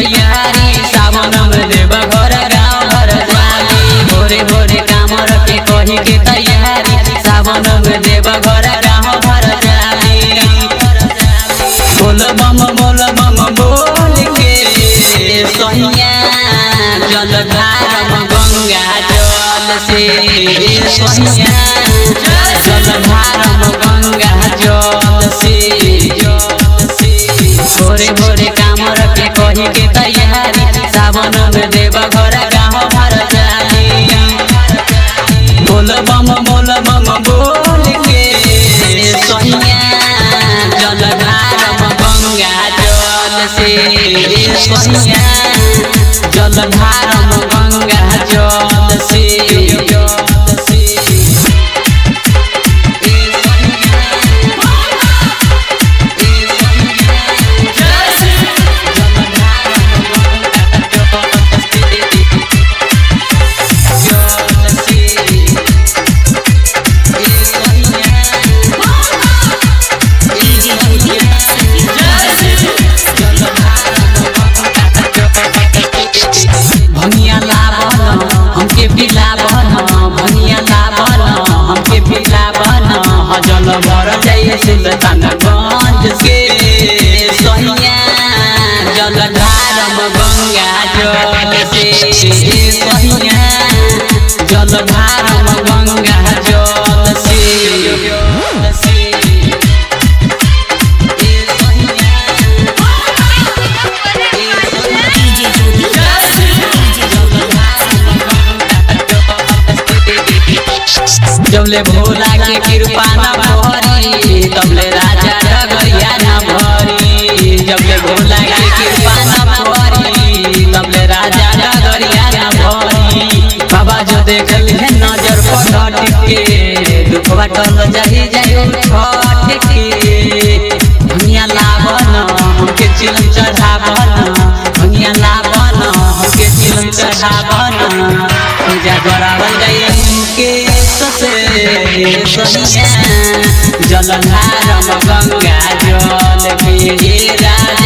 तैयारी सावन में देव घर गाँव घर जाली भोरे भोरे कामर के कही के तैयारी सावन में देव घर गाँव घर जाली बोल बम बोल बम बोल के सोनिया जल धारम गंगा जल से सोनिया जल धारम गंगा जल से भोरे भोरे कामर के कही के तैयारी सावन में देव घर गाँव भर जाली बोल बम बोल बम बोल के सोनिया जल धारम गंगा जल से सोनिया जल धारम गंगा जल से भनिया लावन हमके पिलावन भनिया लावन हमके पिलावन हजल भर जाइए सुल्तानगंज से सहिया जल धारम गंगा जल से सहिया जल धारम गंगा जल से जबले भोला के कृपा न भरी तबले राजा डगरिया न भरी जबले भोला के कृपा न भरी तबले राजा डगरिया न भरी बाबा जो देख ले नजर पर के दुख बटल जाही जाई छठ के दुनिया लावन हमके चिलम चढ़ावन दुनिया लावन हमके चिलम चढ़ावन पूजा करावल जाई उनके ससे सोनिया जल धारम गंगा जल के राजा